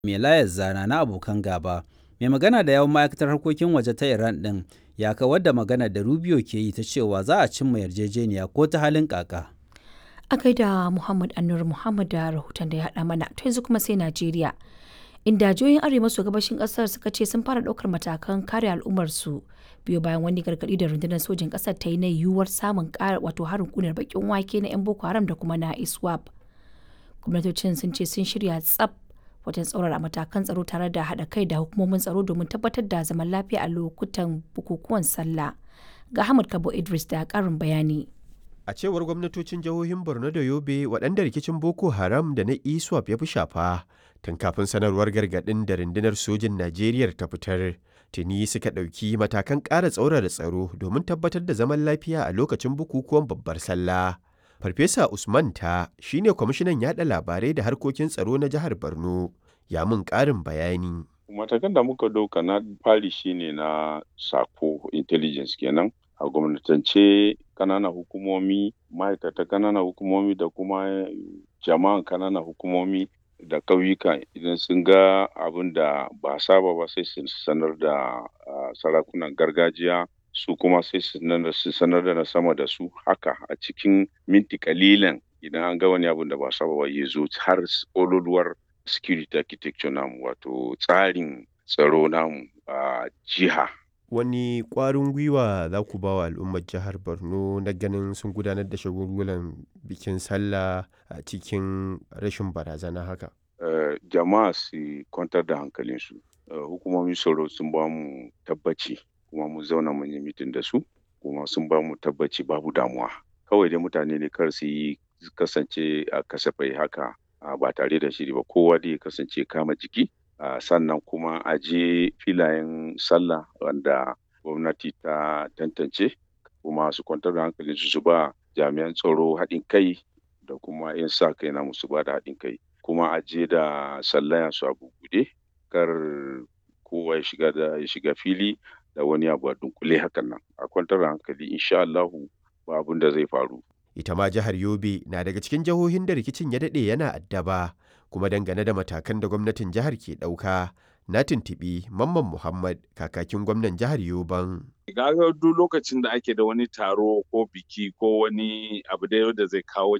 mai layar zana na abokan gaba. Mai magana da yawan ma'aikatar harkokin waje ta Iran ɗin ya kawar da magana da Rubio ke yi ta cewa za a cimma yarjejeniya ko ta halin kaka. A gaida Muhammad Anur Muhammad da rahoton da ya haɗa mana to yanzu kuma sai Najeriya. Inda jihohin arewa maso gabashin ƙasar suka ce sun fara ɗaukar matakan kare al'ummarsu biyo bayan wani gargaɗi da rundunar sojin ƙasar ta yi na yiwuwar samun ƙara wato harin ƙunar bakin wake na 'yan Boko Haram da kuma na ISWAP. Gwamnatocin sun ce sun shirya tsaf wajen tsaurara matakan tsaro tare da haɗa kai da hukumomin tsaro domin tabbatar da zaman lafiya a lokutan bukukuwan sallah. Ga Ahmad Kabo Idris da ƙarin bayani. A cewar gwamnatocin jihohin Borno da Yobe waɗanda rikicin Boko Haram da na ISWAP ya fi shafa tun kafin sanarwar gargaɗin da rundunar sojin Najeriya ta fitar. Tuni suka ɗauki matakan ƙara tsaurara tsaro domin tabbatar da zaman lafiya a lokacin bukukuwan babbar sallah. Farfesa Usman ta shine kwamishinan yaɗa labarai da harkokin tsaro na jihar Borno ya mun ƙarin bayani. Matakan da muka ɗauka na fari shine na sako intelligence kenan a gwamnatance kananan hukumomi ma'aikata kananan hukumomi da kuma jama'an kananan hukumomi da ƙauyuka idan sun ga abin da ba saba ba sai su sanar da sarakunan gargajiya su kuma sai su sanar da na sama da su haka a cikin minti kalilan idan an ga wani abin da ba saba ba ya zo har ololuwar security architecture namu wato tsarin tsaro namu a jiha wani ƙwarin gwiwa za ku ba wa al'ummar jihar borno na ganin sun gudanar da shagulgulan bikin sallah a cikin rashin barazana haka uh, jama'a su kwantar da hankalinsu uh, hukumomin tsaro sun ba mu tabbaci kuma mun zauna mun yi mitin da su kuma sun ba mu tabbaci babu damuwa kawai dai mutane ne kar su yi kasance a kasafai haka uh, ba tare da shiri ba kowa dai kasance kama jiki Uh, sannan kuma a je filayen sallah wanda gwamnati ta tantance kuma su kwantar da hankalin su ba jami'an tsaro haɗin kai da kuma 'yan sa kai na musu ba da haɗin kai kuma a je da sallaya su a bugude kar kowa ya shiga da ya shiga fili da wani abu a dunkule hakan nan a kwantar da hankali insha Allahu ba abin da zai faru ita ma jihar Yobe na daga cikin jihohin da rikicin ya daɗe yana addaba kuma dangane da matakan da gwamnatin jihar ke ɗauka na tuntuɓi mamman muhammad kakakin gwamnan jihar yoban gaga duk lokacin da ake da wani taro ko biki ko wani abu da da zai kawo